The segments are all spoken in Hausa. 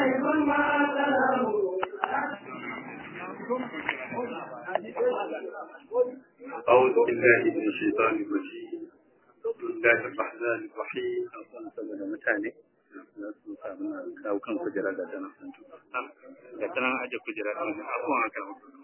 أعوذ بالله من الشيطان الرجيم بسم الله الرحمن الرحيم saboda mutane za su samu kawo kan kujera ga tana ga tana aje kujera kan abubuwan haka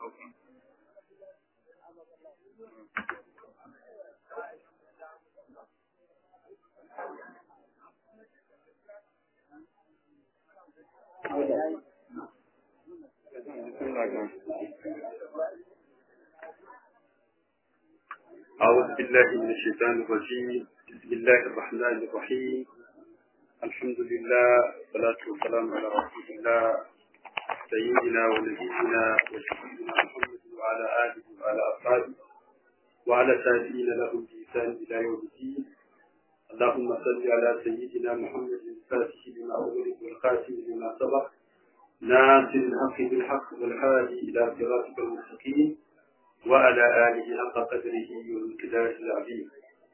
أعوذ بالله من الشيطان الرجيم بسم الله الرحمن الرحيم الحمد لله والصلاة والسلام على رسول الله سيدنا ونبينا وشفينا محمد وعلى آله وعلى أصحابه وعلى تابعين لهم بإحسان إلى يوم الدين اللهم صل على سيدنا محمد الفاتح لما أغلق والقاسم لما سبق ناصر الحق بالحق والهادي إلى صراطك المستقيم وعلى آله حق قدره والمقدار العظيم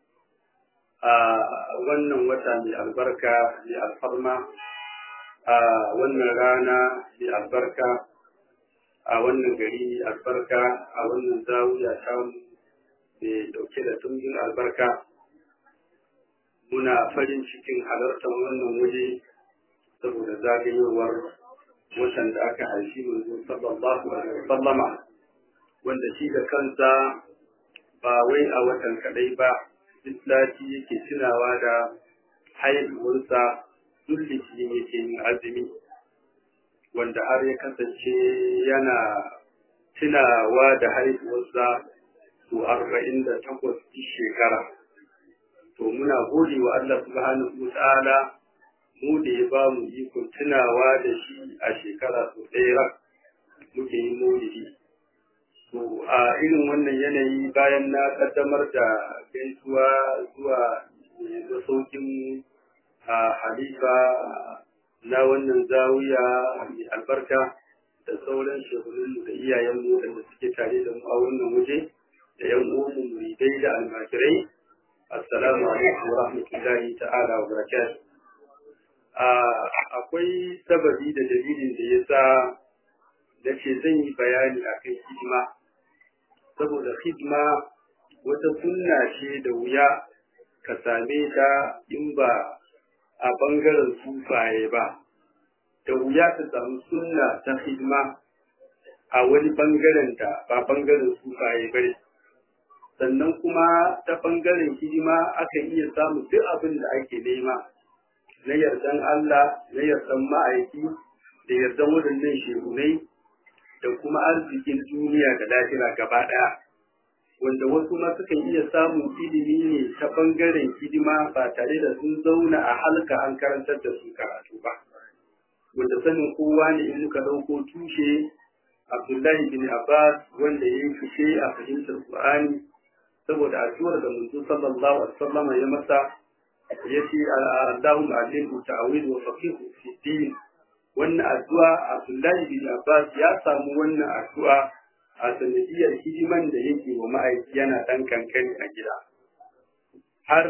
a wannan wata mai albarka mai alfarma a wannan rana mai albarka a wannan gari mai albarka a wannan zawiya tamu mai dauke da tumbin albarka muna farin cikin halartar wannan waje saboda zagayowar watan da aka haifi manzo sallallahu alaihi wasallama wanda shi da kansa ba wai a watan kadai ba islati yake tunawa da haihuwarsa duk litinin yake yin azumi wanda har ya kasance yana tunawa da haihuwarsa su arba'in da takwas shekara to muna gode wa Allah subhanahu wa ta'ala mu da ya ba mu ikon tunawa da shi a shekara sau ɗaya muke yin maulidi To a irin wannan yanayi bayan na kaddamar da gaisuwa zuwa masaukin a halifa na wannan zawiya mai albarka da sauran shehunan da iyayenmu da suke tare da mu a wannan waje da yan uwanmu muridai da almajirai assalamu alaikum wa rahmatullahi ta'ala wa barakatuh akwai sababi da dalilin da ya sa da ce zan yi bayani akan hidima saboda hidima wata sunna ce da wuya ka same ta in ba a bangaren sufaye ba da wuya ka samu sunna ta hidima a wani bangaren da ba bangaren sufaye ba ne sannan kuma ta bangaren hidima akan iya samun duk abin da ake nema na yardan Allah na yardan ma'aiki da yardan waɗannan shehunai da kuma arzikin duniya da lahira gaba ɗaya wanda wasu ma sukan iya samun ilimi ne ta ɓangaren hidima ba tare da sun zauna a halka an karantar da su karatu ba wanda sanin kowa ne in muka ɗauko tushe abdullahi bin abbas wanda ya yi fice a fahimtar qur'ani saboda addu'ar da manzo sallallahu alaihi wasallam ya masa ya ce Allahumma allimhu ta'wil wa faqihu fi din wannan addu'a Abdullahi bin Abbas ya samu wannan addu'a a sanadiyar hidiman da yake wa ma'aiki yana ɗan kankani a gida. Har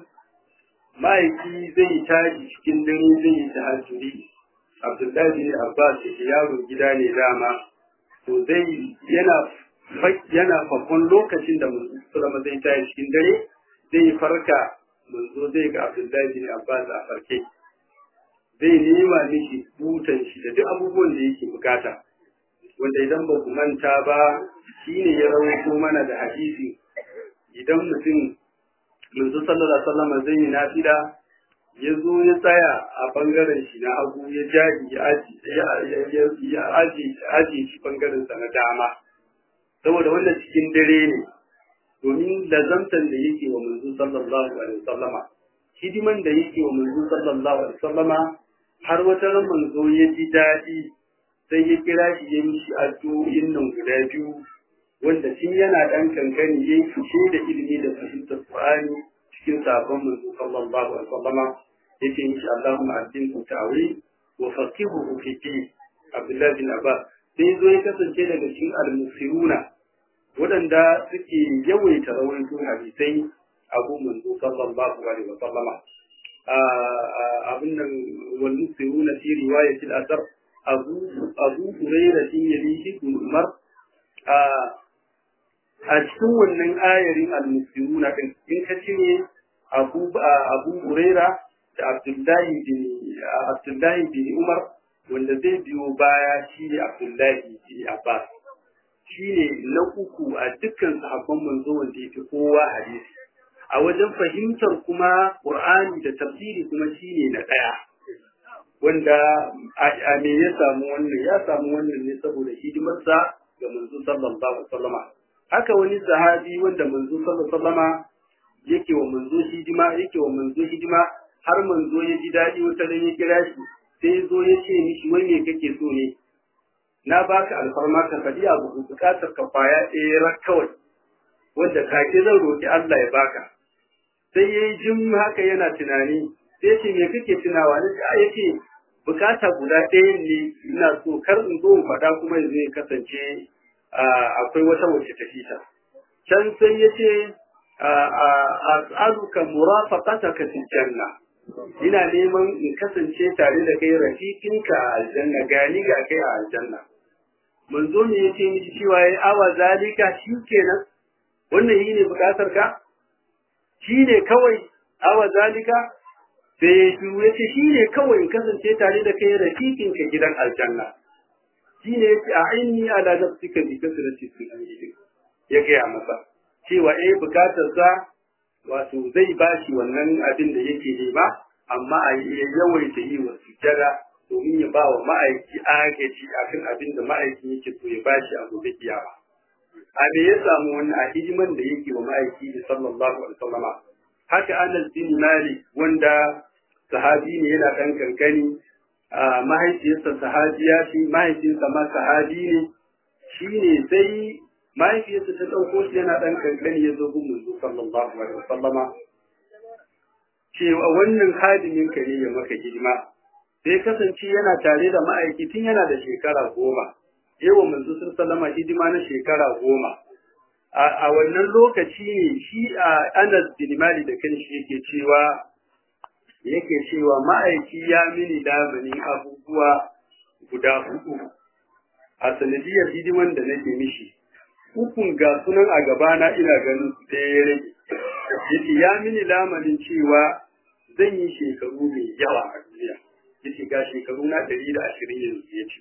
ma'aiki zai tashi cikin dare zai yi tahajjudi. Abdullahi bin Abbas da yaro gida ne dama, to zai yana yana fakon lokacin da Musulama zai tashi cikin dare zai farka manzo zai ga Abdullahi bin Abbas a farke. zai nema miki butan shi da duk abubuwan da yake bukata wanda idan ba ku manta ba shine ya rawaito mana da hadisi idan mutum manzo sallallahu alaihi wasallam zai yi nafila ya zo ya tsaya a bangaren shi na hagu ya jaji ya aji ya aji aji shi bangaren sa na dama saboda wannan cikin dare ne domin lazamtan da yake wa manzo sallallahu alaihi wasallama hidiman da yake wa manzo sallallahu alaihi wasallama har wata ran manzo ya ji daɗi sai ya kira shi ya mishi addu'o'in nan guda biyu wanda tun yana ɗan kankani ya yi fice da ilimi da fahimtar Qur'ani cikin sabon manzo sallallahu alaihi wasallama yake mishi Allahumma addinku ta'wi wa faqihu fi din Abdullah bin Abbas sai zo ya kasance daga cikin al-musiruna waɗanda suke yawaita rawaito hadisai abu manzo sallallahu alaihi wasallama abin nan wal musiruna fi riwayatil asar abu abu hurairah tin yalihi umar a cikin wannan ayarin al-musiruna din in ka cire abu abu hurairah da abdullahi bin abdullahi bin umar wanda zai biyo baya shi ne abdullahi bin abbas shi ne na uku a dukkan sahabban manzo wanda ya fi kowa hadisi a wajen fahimtar kuma qur'ani da tafsiri kuma shi ne na ɗaya wanda a me ya samu wannan ya samu wannan ne saboda hidimarsa ga manzo sallallahu alaihi wasallama haka wani sahabi wanda manzo sallallahu alaihi wasallama yake wa manzo hidima yake wa manzo hidima har manzo ya ji daɗi wata ran ya kira shi sai zo ya ce mishi wai me kake so ne na baka alfarma ka faɗi abu bukatar ka kwaya ɗaya rak kawai wanda kake zan roki Allah ya baka sai yayi jin haka yana tunani sai ce me kake tunawa ne a yace bukata guda ɗaya ne ina so kar in zo in faɗa kuma yanzu ya kasance akwai wata wacce ta fita can sai yace as'aluka murafaqataka fil janna ina neman in kasance tare da kai rafiqinka a aljanna gani ga kai a aljanna manzo ne yace miki cewa yayi awa zalika shikenan wannan yi ne bukatar ka shine kawai awa zalika sai ya shiru ya ce shi ne kawai in kasance tare da kai rafiqinka gidan aljanna shi ne ya ce a aini ala nafsika bi kasrati sujudik ya gaya masa cewa eh bukatar sa wato zai bashi wannan abin da yake nema amma a ya yawaita yi wa sujada domin ya ba wa ma'aiki agaji akan abin da ma'aiki yake so ya bashi a gobe kiyama a me ya samu wannan a hidiman da yake wa ma'aiki sallallahu alaihi wasallama haka Anas bin Malik wanda sahabi ne yana ɗan kankani mahaifiyarsa sahabiya shi mahaifinsa ma sahabi ne shi ne sai mahaifiyarsa ta ɗauko shi yana ɗan kankani ya zo gun manzo sallallahu alaihi wasallama cewa wannan hadimin ka ne ya maka hidima sai kasance yana tare da ma'aiki tun yana da shekara goma yawa manzo sallama hidima na shekara goma a wannan lokaci ne shi a Anas bin Malik da kanshi yake cewa yake cewa ma'aiki ya mini lamarin abubuwa guda hudu a sanadiyar hidiman da nake mishi hukun ga sunan a gabana ina ganin su ɗaya ya rage yace ya mini lamarin cewa zan yi shekaru mai yawa a duniya yace ga shekaru na ɗari da ashirin yanzu yace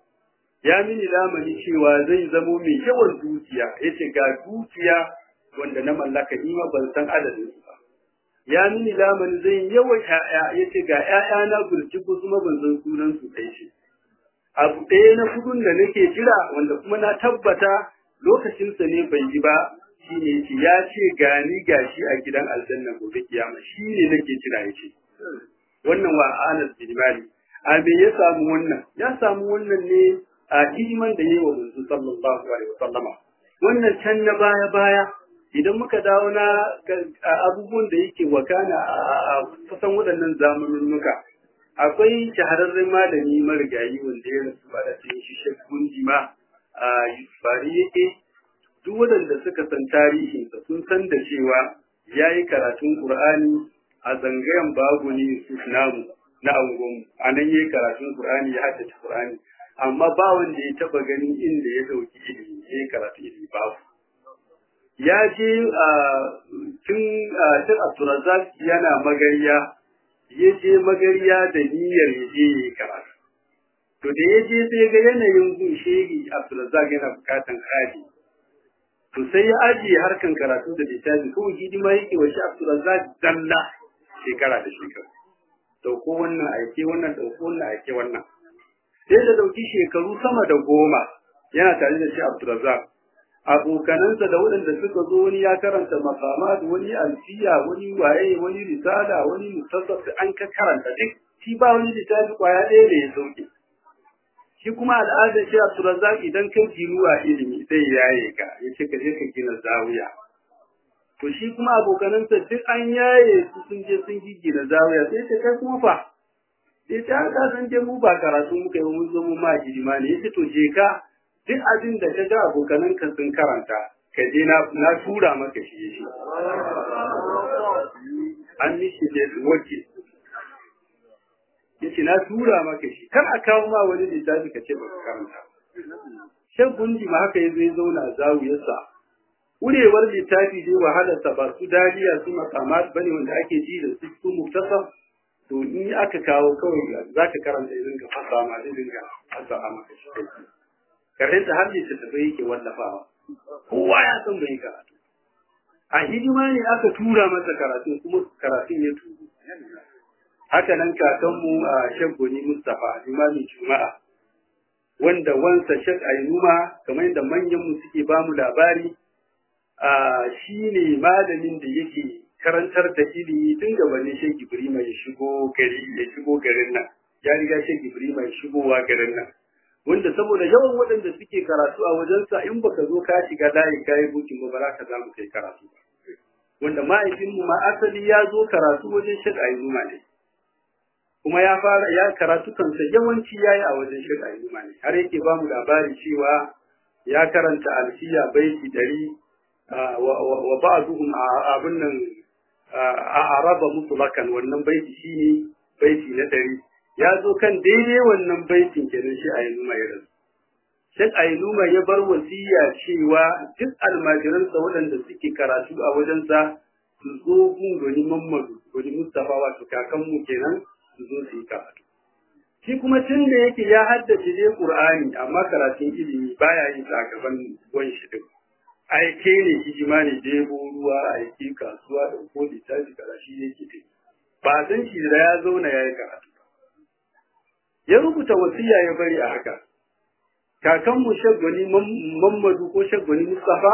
ya mini lamani cewa zai zamo mai yawan dukiya yace ga dukiya wanda na mallaka ni ma ban san adadin su ba ya mini lamani zai yawan ƴaƴa yace ga ƴaƴa na gurji ko kuma ban san sunan su kai shi abu ɗaya na kudin da nake jira wanda kuma na tabbata lokacin sa ne bai yi ba shine yace ya ce gani gashi a gidan aljanna gobe kiyama shine nake jira yace wannan wa Anas bin Malik a me ya samu wannan ya samu wannan ne a hidiman da yayi wa manzo sallallahu alaihi wasallama wannan can na baya baya idan muka dawo na abubuwan da yake wakana a kusan waɗannan zamaninnuka akwai shahararren malami marigayi wanda ya rasu ba da cikin shi Sheikh Gunjima a Yusufari yake duk waɗanda suka san tarihinsa sun san da cewa ya yi karatun Qur'ani a zangayen baguni Yusuf namu na angonmu a nan ya yi karatun Qur'ani ya haddace Qur'ani amma ba wanda ya taba ganin inda ya dauki ilimi ya karatu ilimi babu ya je a tun tun Abdulrazak yana magariya ya je magariya da niyyar ya je ya karatu to da ya je sai ga yanayin gun shehi Abdulrazak yana bukatan hadi to sai ya ajiye harkan karatu da littafi kawai hidima yake wa shi Abdulrazak dalla shekara da shekara dauko wannan aike wannan dauko wannan aike wannan sai da dauki shekaru sama da goma yana tare da shi Abdulrazak abokanansa da waɗanda suka zo wani ya karanta makamat wani alfiya wani waye wani risala wani mutasaf an ka karanta duk shi ba wani littafi kwaya ɗaya da ya sauke shi kuma al'adar shi Abdulrazak idan ka jiruwa ilimi sai yaye ka ya ce ka je ka gina zawiya to shi kuma abokanansa duk an yaye su sun je sun gina zawiya sai ce kai kuma fa sai ta ka san je mu ba karatu muka yi mun zo mu ma hidima ne yace to je ka duk abin da ka ga abokanan ka sun karanta ka je na na tura maka shi shi an mishi da wakil yace na tura maka shi kar a kawo ma wani littafi ka ce ba ka karanta shan gundi ma haka yazo ya zauna a zawiyarsa urewar littafi dai wahalarsa ba su daliya su makamat bane wanda ake ji da su su muktasar to in aka kawo kawai za ka karanta idan ka fasa ma zai dinga fasa a maka shi kai karshen ta har littattafai yake wallafawa kowa ya san bai karatu a hidima ne aka tura masa karatu kuma karatun ya turu haka nan kakanmu a shaggoni mustapha limamin juma'a wanda wansa shak ainuma kamar yadda manyanmu suke bamu labari shi ne malamin da yake karantar da ilimi tun gabanin Sheikh Ibrahim ya shigo gari ya shigo garin nan ya riga Sheikh Ibrahim ya shigowa garin nan wanda saboda yawan waɗanda suke karatu a wajensa in baka zo ka shiga layi ka yi bukin ba za ka samu kai karatu ba wanda mahaifinmu ma asali ya zo karatu wajen Sheikh Ayyuma ne kuma ya fara ya karatu kansa yawanci yayi a wajen Sheikh Ayyuma ne har yake ba mu labari cewa ya karanta alfiya baiti ɗari wa ba'duhum abun nan a araba mutlakan wannan baiti shine baiti na ɗari ya zo kan daidai wannan baitin kenan shi a yanzu mai rasu Shek Ainuma ya bar wasiya cewa duk almajiransa waɗanda suke karatu a wajensa su zo gun gani Muhammadu gani Mustapha wato kakanmu kenan su zo su yi karatu. Shi kuma tun da yake ya haddace dai Qur'ani amma karatun ilimi baya yin sa gaban wan shi din. aike ne hijima ne debo ruwa aike kasuwa da ko littafi karashi yake dai ba san shi da ya zauna ya yi karatu ya rubuta wasiya ya bari a haka kakan mu shaggani Muhammadu ko shaggani Mustafa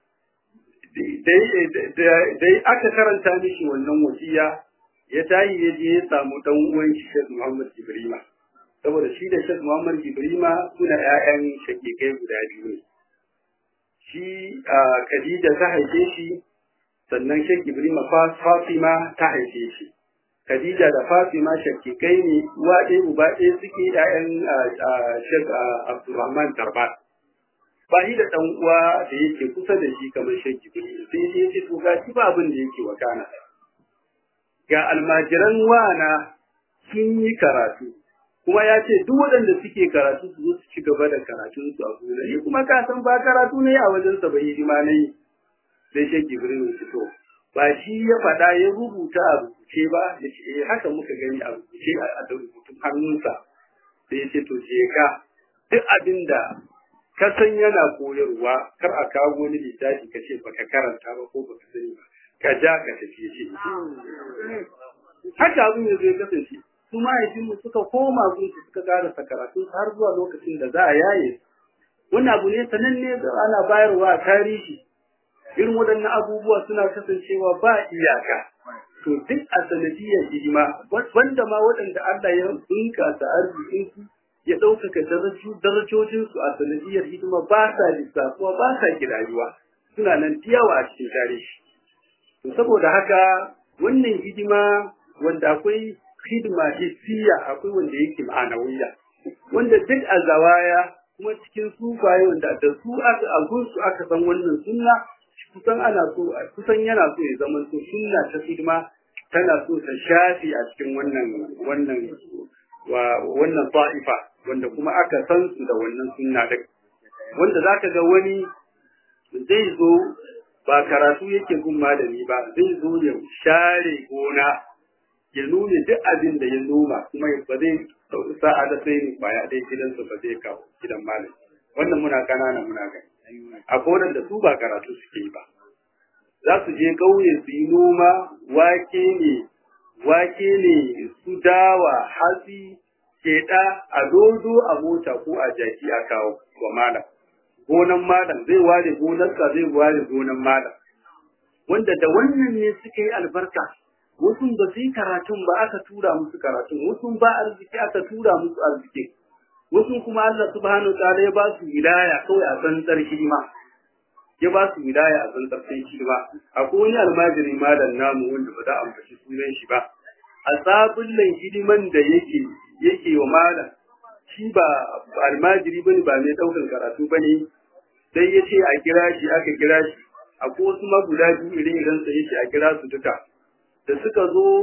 dai aka karanta mishi wannan wasiya ya tayi ya je ya samu dan uwan shi Sheikh Muhammad Ibrahima saboda shi da Sheikh Muhammad Ibrahima suna ƴaƴan shakikai guda biyu ne shi Khadija ta haife shi sannan Sheikh Ibrahim Fatima ta haife shi Khadija da Fatima shakikai ne uwa ɗaya uba ɗaya suke ƴaƴan Sheikh Abdulrahman Tarbat ba shi da ɗan uwa da yake kusa da shi kamar Sheikh Ibrahim sai ya ce to ga shi ba abin da yake wakana ga almajiran wana sun yi karatu kuma ya ce duk waɗanda suke karatu su zo su ci gaba da karatun su a gona ni kuma ka san ba karatu ne a wajen sa bai hidima ne sai shi Jibril ya fito ba shi ya faɗa ya rubuta a rubuce ba ya ce eh haka muka gani a rubuce a rubutun hannunsa sai ya ce to je ka duk abin da ka san yana koyarwa kar a kawo wani littafi ka ce baka karanta ba ko baka sani ba ka ja ka tafi shi haka abin ya zai kasance su mahaifinmu suka koma gunsu suka karasa karatu har zuwa lokacin da za a yaye wannan abu ne sananne da ana bayarwa a tarihi irin waɗannan abubuwa suna kasancewa ba iyaka to duk a sanadiyar hidima wanda ma waɗanda Allah ya bunkasa arzikinsu ya ɗaukaka darajojinsu a sanadiyar hidima ba sa lissafuwa ba sa kirayuwa suna nan tiyawa a cikin tarihi to saboda haka wannan hidima wanda akwai hidima hissiya akwai wanda yake ma'anawiyya wanda duk a zawaya kuma cikin sufaye wanda da su aka a su aka san wannan sunna kusan ana so kusan yana so ya zama so sunna ta hidima tana so ta shafi a cikin wannan wannan wa wannan ta'ifa wanda kuma aka san su da wannan sunna din wanda zaka ga wani zai zo ba karatu yake gun malami ba zai zo ya share gona ya nuna duk abin da ya noma kuma ba zai sa'a da sai ne kwaya dai gidansa ba zai kawo gidan malam wannan muna kanana muna gani akwai wadanda su ba karatu suke yi ba za su je ƙauye su yi noma wake ne wake ne su dawa hatsi keɗa a dodo a mota ko a jaki a kawo wa malam gonan malam zai ware gonarsa zai ware gonan malam wanda da wannan ne suka yi albarka wasu ba su yi karatun ba aka tura musu karatun wasu ba arziki aka tura musu arziki wasu kuma Allah subhanahu wa ta'ala ya ba su wilaya kawai a tsantsar hidima ya ba su wilaya a tsantsar sai hidima akwai wani almajiri malam namu wanda ba za a ambaci sunan shi ba a sabullan hidiman da yake yake wa malam shi ba almajiri bane ba mai daukar karatu bane sai ya ce a kira shi aka kira shi akwai wasu maguda biyu irin irin sa yake a kira su duka da suka zo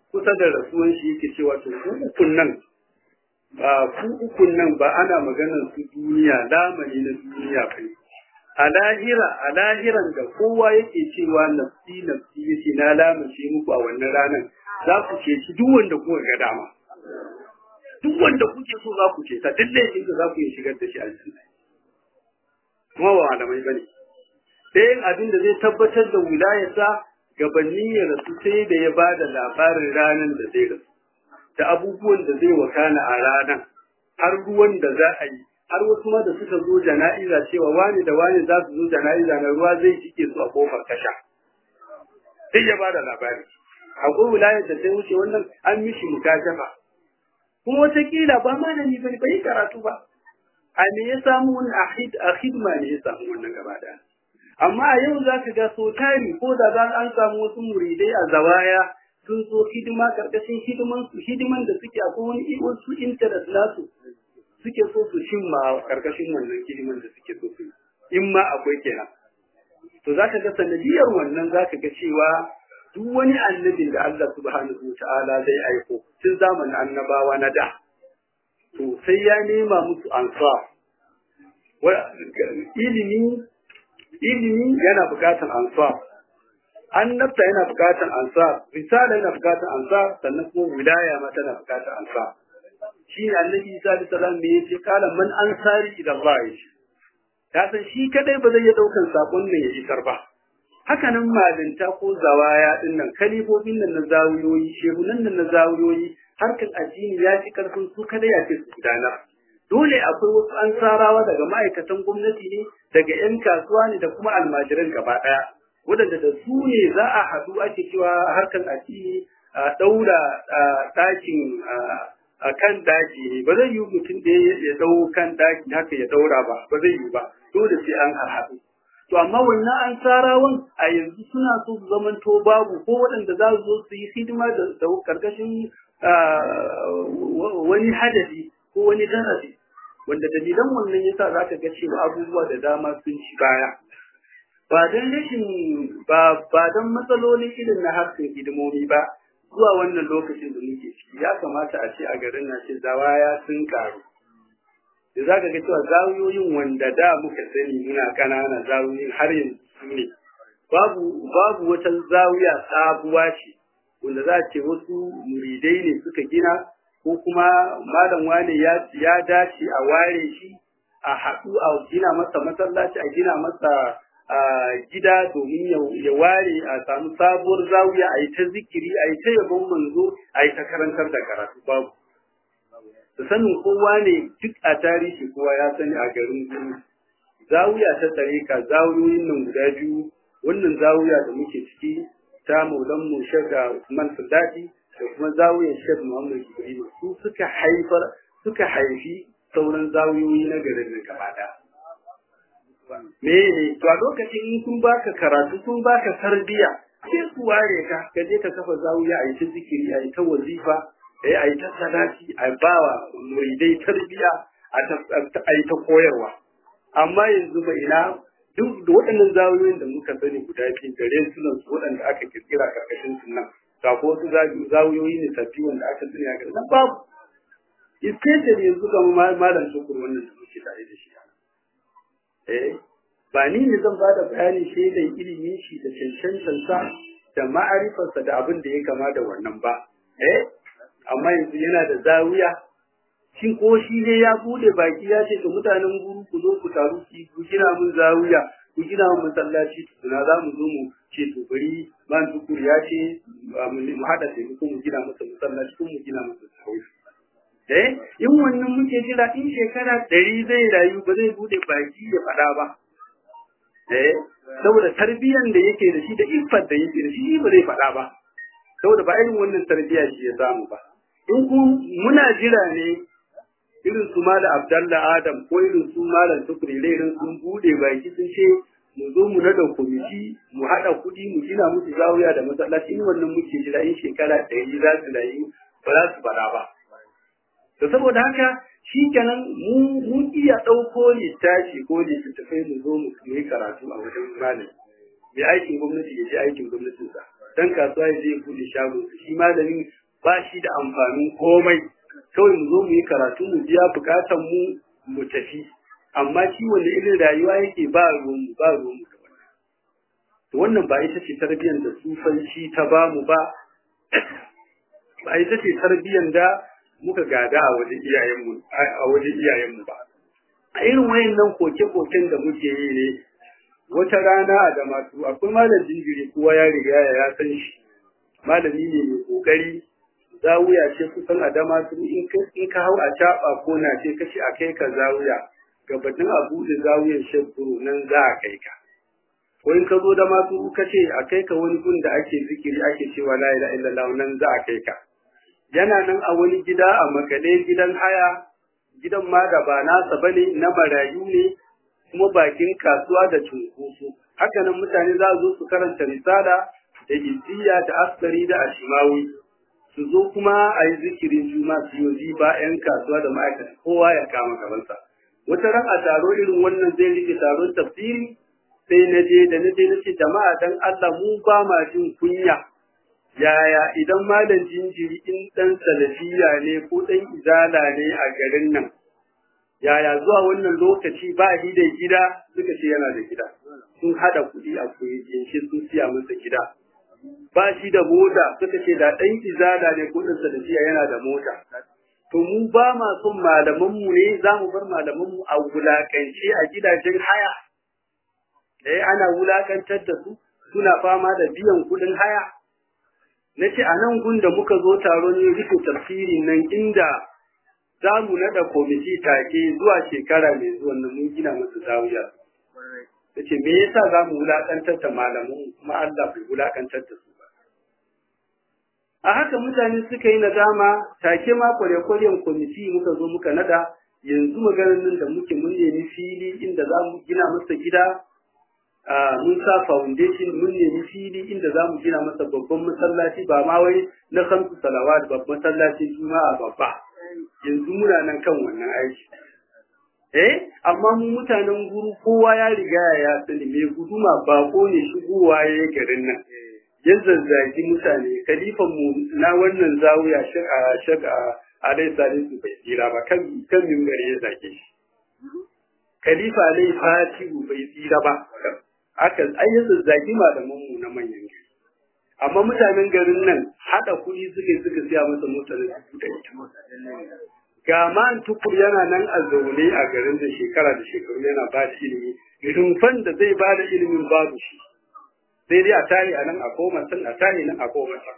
kusa da rasuwan shi yake cewa to ku ukun nan ku ukun nan ba ana maganar su duniya lamani na duniya ba a lahira a lahiran da kowa yake cewa nafsi nafsi yace na lamace muku a wannan ranar za ku ce shi duk wanda kuka ga dama duk wanda kuke so za ku ce ta duk laifin da za ku yi shigar da shi aljanna kuma ba malamai bane sai abin da zai tabbatar da wilayarsa gabanin ya rasu sai da ya ba da labarin ranar da zai rasu da abubuwan da zai wakana a ranar har ruwan da za a yi har wasu ma da suka zo jana'iza cewa wani da wani za su zo jana'iza na ruwa zai cike su a kofar kasha sai ya ba da labari akwai wilayar da sai wuce wannan an mishi mukashafa kuma wataƙila ba malami ba bai karatu ba a me ya samu wani a hidima ne ya samu wannan gaba daya amma a yau za ka ga so tari ko da za an samu wasu muridai a zawaya sun zo hidima karkashin hidiman su hidiman da suke akwai wani wasu interest nasu suke so su cimma a karkashin wannan hidiman da suke so su in ma akwai kenan to za ka ga sanadiyar wannan za ka ga cewa duk wani annabin da Allah subhanahu wa ta'ala zai aiko tun zamanin annabawa na da to sai ya nema musu ansa ilimi ilimi yana bukatar ansar annabta yana bukatar ansar risala yana bukatar ansar sannan kuma wilaya ma tana bukatar ansar shi ne annabi isa alaihi salam me yace kala man ansari ila Allah yace ya san shi kadai ba zai iya daukan sakon nan ya isar ba haka nan malinta ko zawaya din nan kalifofin nan na zawiyoyi shehunan nan na zawiyoyi harkan addini ya fi karfin su kadai ya ce su gudanar dole akwai wasu ansarawa daga ma'aikatan gwamnati ne daga 'yan kasuwa ne da kuma almajiran gaba ɗaya waɗanda da su ne za a haɗu ake cewa harkar addini a ɗaura ɗakin a kan daki ne ba zai yi mutum da ya ɗau kan daki haka ya ɗaura ba ba zai yi ba dole sai an haɗu to amma wannan ansarawan a yanzu suna so su zamanto babu ko waɗanda za su zo su yi hidima da karkashin wani hadari ko wani darasi wanda dalilan wannan yasa za ka ga cewa abubuwa da dama sun ci baya ba don rashin ba ba don matsalolin irin na harkar hidimomi ba zuwa wannan lokacin da muke ciki ya kamata a ce a garin na ce zawaya sun karu da za ka ga cewa zawiyoyin wanda da muka sani muna ƙanana zawiyoyin har yanzu su ne babu babu wata zawiya sabuwa ce wanda za a ce wasu muridai ne suka gina ko kuma malam wane ya ya dace a ware shi a haɗu a gina masa masallaci a gina masa gida domin ya ware a samu sabuwar zawiya a yi ta zikiri a yi ta yabon manzo a yi ta karantar da karatu babu da sanin kowa ne duk a tarihi kowa ya sani a garin gudu zawiya ta tarika zawiyoyin nan guda biyu wannan zawiya da muke ciki ta maulan mu shaka Usman Sallati da kuma zawiyar Sheikh Muhammad Ibrahim su suka haifar suka haifi sauran zawiyoyi na garin nan gaba daya me ne to a lokacin in kun baka karatu kun baka tarbiya sai su ware ka ka je ka kafa zawiya a yi ta zikiri a yi ta wazifa eh a yi ta salati a bawa muridai tarbiya a yi ta koyarwa amma yanzu ba ina duk da waɗannan zawiyoyin da muka sani guda biyu gare sunan su waɗanda aka kirkira karkashin sunan ga ko wasu zawiyoyi ne sabbi wanda aka sani a garin babu especially yanzu ga malam shukur wannan da muke tare da shi eh ba ni ne zan bada bayani shaidan ilimin shi da cancantansa da ma'arifarsa da abin da ya kama da wannan ba eh amma yanzu yana da zawiya shin ko shi ne ya bude baki ya ce to mutanen guru ku zo ku taru ku gina mun zawiya ku gina mun masallaci tuna za mu zo mu ce to bari man tukur ya ce mu hada da ku mu gina masa masallaci ko mu gina masa zawiya eh in wannan muke jira in shekara ɗari zai rayu ba zai bude baki ya faɗa ba eh saboda tarbiyan da yake da shi da iffar da yake da shi ba zai faɗa ba saboda ba irin wannan tarbiyya shi ya samu ba in ku muna jira ne irin su mala abdalla adam ko irin su malam tukuri irin sun bude baki sun ce mu zo mu nada kwamiti mu haɗa kuɗi mu gina musu zawiya da masallaci in wannan muke jira in shekara ɗari za su rayu ba za su faɗa ba to saboda haka shi kenan mu mun iya ɗauko littafi ko littattafai mu zo mu yi karatu a wajen malami mai aikin gwamnati ya je aikin gwamnatinsa dan kasuwa ya je buɗe shagon shi malamin ba shi da amfanin komai kawai mu zo mu yi karatu mu biya bukatan mu mu tafi amma shi wanda irin rayuwa yake ba ruwan mu ba ruwan mu da wannan to wannan ba ita ce tarbiyyar da sufanci ta ba mu ba ba ita ce tarbiyyar da muka gada a wajen iyayenmu a wajen iyayenmu ba a irin wayannan koke-koken da muke yi ne wata rana a da masu akwai malam jinjiri kowa ya riga ya san shi malami ne mai kokari zawuya ce kusan a dama su in ka hau a caɓa ko na ce kashi a kai ka zawuya gabatin a buɗe zawuyan shekuru nan za a kai ka ko in ka zo da masu ka ce a kai ka wani gun da ake zikiri ake cewa la ilaha illallah nan za a kai ka yana nan a wani gida a makale gidan haya gidan ma da ba nasa bane na marayu ne kuma bakin kasuwa da cunkoso haka nan mutane za su zo su karanta risala da izziya da askari da ashimawi su zo kuma a yi zikirin juma su yi ba 'yan kasuwa da ma'aikata kowa ya kama gabansa wata ran a taro irin wannan zai rike taron tafsiri sai na je da na je na ce jama'a dan Allah mu ba ma jin kunya yaya idan malam jinjiri in dan salafiya ne ko dan izala ne a garin nan yaya zuwa wannan lokaci ba shi da gida suka ce yana da gida sun hada kuɗi a kuɗi sun siya masa gida ba shi da mota suka ce da ɗan izala ne ko ɗan salafiya yana da mota to mu ba ma son malamanmu ne za mu bar malamanmu a wulakance a gidajen haya eh ana wulakantar da su suna fama da biyan kuɗin haya na ce a nan gun da muka zo taron yin rufe tafsiri nan inda za mu naɗa kwamiti take zuwa shekara mai zuwa nan mun gina musu zawiya ta ce me yasa za mu wulakantar da malamanmu kuma Allah bai wulakantar da su a haka mutane suka yi nadama take ma kwale-kwalen kwamiti muka zo muka nada yanzu maganar nan da muke mun nemi fili inda za mu gina masa gida mun sa foundation mun nemi fili inda za mu gina masa babban masallaci ba ma wai na kamsu salawat babban masallacin juma'a babba yanzu muna nan kan wannan aiki eh amma mu mutanen guru kowa ya riga ya sani mai guduma bako ne shigowa ya garin nan ya zazzagi mutane kalifan mu na wannan zawiya shaka shaka alai salisu bai tsira ba kan kan mimbari ya zage shi khalifa alai fatihu bai tsira ba aka ai ya zazzagi malaman mu na manyan gari amma mutanen garin nan hada kuɗi suke suka siya masa motar dubu da ita ga man tukur yana nan a zaune a garin da shekara da shekaru yana ba da ilimi rumfan da zai ba da ilimin babu shi sai dai a tare a nan a koma can a tare nan a koma can.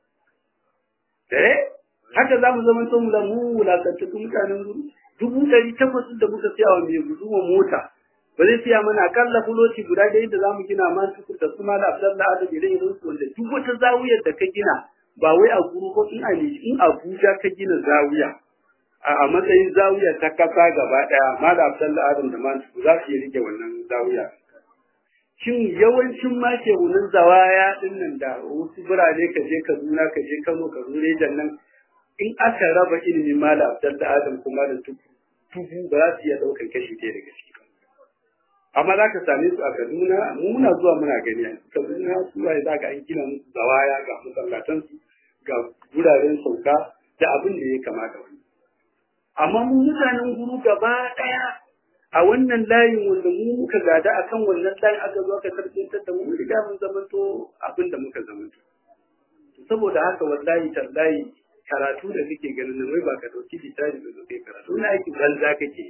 Eh, haka za mu zama mu da mu wulakantattu mutanen guru. Dubu ɗari takwas da muka siya wa mai guduma mota. Ba zai siya mana akalla fuloci guda ɗaya da za mu gina ma su da su ma da Abdallah Adam idan idan su wanda duk wata zawiyar da ka gina ba wai a guru ko in a in Abuja ka gina zawiya. A matsayin zawiya ta kasa gaba ɗaya ma da Abdallah Adam da ma za su iya rike wannan zawiya. shin yawancin ma shehunan zawaya din nan da wasu birane ka je Kaduna ka je Kano ka zo Rejan nan in aka raba ilimin mala Abdul da Adam kuma da tubu ba za su iya ɗaukar kashi ɗaya daga ciki amma za ka same su a Kaduna mu muna zuwa muna gani a Kaduna su waye za ka an gina musu zawaya ga masallatan su ga wuraren sauka da abin da ya kamata wani amma mu mutanen guru gaba ɗaya a wannan layin wanda mu muka gada akan wannan layin aka zo aka tarbiyantar da mu mun riga mun zamanto abin da muka zamanto saboda haka wallahi tallahi karatu da kake ganin nan wai ba ka dauki littafi da zo kai karatu na aiki banza kake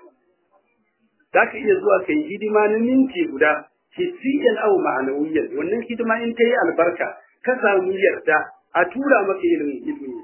za ka iya zuwa kai hidima na minti guda hissiyan au ma'anawiyan wannan hidima in ta yi albarka ka samu yarda a tura maka ilimin ilimi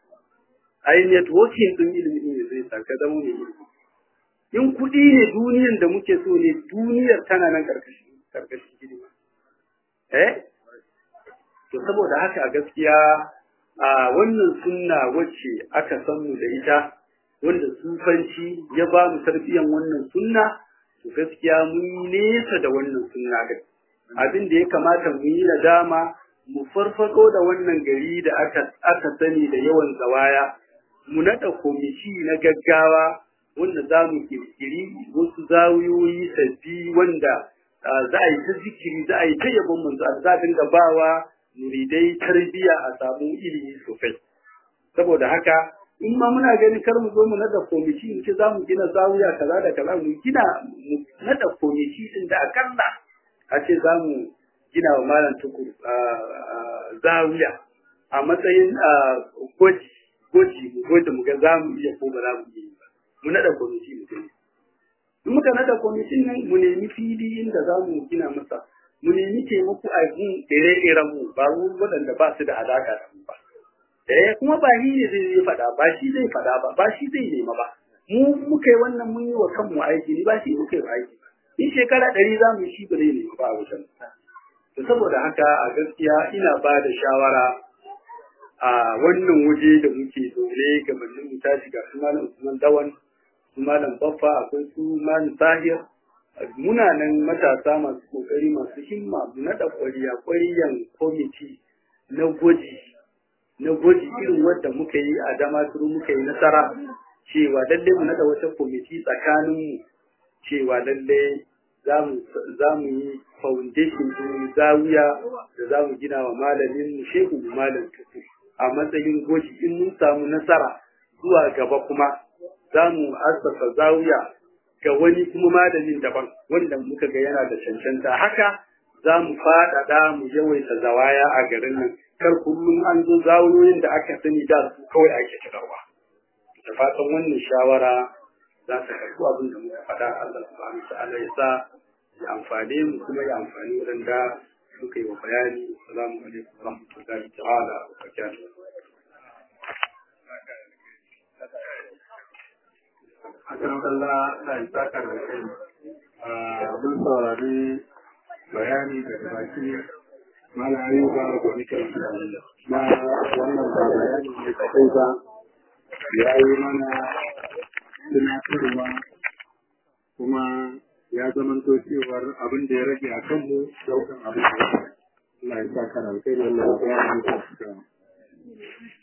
a yi networking din ilimin ne zai sa ka zama mai ilimi in kuɗi ne duniyan da muke so ne duniyar tana nan karkashin karkashin hidima eh to saboda haka a gaskiya a wannan sunna wacce aka san mu da ita wanda sufanci ya ba mu tarbiyan wannan sunna to gaskiya mun nesa da wannan sunna din abin da ya kamata mu yi nadama mu farfado da wannan gari da aka aka sani da yawan zawaya mu nada komiti na gaggawa wanda za mu kirkiri wasu zawiyoyi sabbi wanda za a yi ta zikiri za a yi ta yabon manzo za a dinga bawa muridai tarbiya a samu ilimi sosai saboda haka in ma muna ganin kar mu zo mu nada komiti mu ce za mu gina zawiya kaza da kaza mu gina mu nada komiti din da akalla a ce za mu gina wa malam tukur zawiya a matsayin gwaji gwaji mu gwaji mu ga za mu iya ko ba za mu iya ba mu nada komiti mu gani in muka nada komitin nan mu nemi fili inda za mu gina masa mu nemi taimako a gun ire-iren mu ba mu waɗanda ba su da alaka da mu ba eh kuma ba shi ne zai faɗa ba shi zai faɗa ba ba shi zai nema ba mu muka yi wannan mun yi wa kanmu aiki ni ba shi muka yi aiki in shekara ɗari za mu yi shi ba zai nema ba a wajen to saboda haka a gaskiya ina ba da shawara a wannan waje da muke zaune gabanin mu tashi ga su malam Usman Dawan su malam Baffa akwai su malam Tahir muna nan matasa masu kokari masu himma mu naɗa ƙwariya ƙwariyan kwamiti na gwaji na gwaji irin wadda muka yi a damaturu muka yi nasara cewa lalle mu naɗa wata kwamiti tsakaninmu cewa lalle za mu yi foundation din zawiya da za mu gina wa malamin mu shehu malam tuku a matsayin gwaji in mun samu nasara zuwa gaba kuma za mu assasa zawiya ga wani kuma malamin daban wanda muka ga yana da cancanta haka za mu faɗaɗa mu yawaita zawaya a garin nan kar kullum an zo zawiyoyin da aka sani da su kawai ake cikarwa da fatan wannan shawara za ta karɓi abin da muka faɗa Allah subhanahu wa ta'ala ya sa ya amfane mu kuma ya amfani waɗanda suka yi wa bayani assalamu alaikum wa rahmatullahi ta'ala wa barakatuh akan Allah na yi saka da kai mun saurari bayani daga baki mana ayyuka gwamnati na wannan ba bayani ne kadai ba ya yi mana tunatarwa kuma ya zamanto cewar abin da ya rage a kanmu daukan abin da Allah ya saka da kai wannan bayani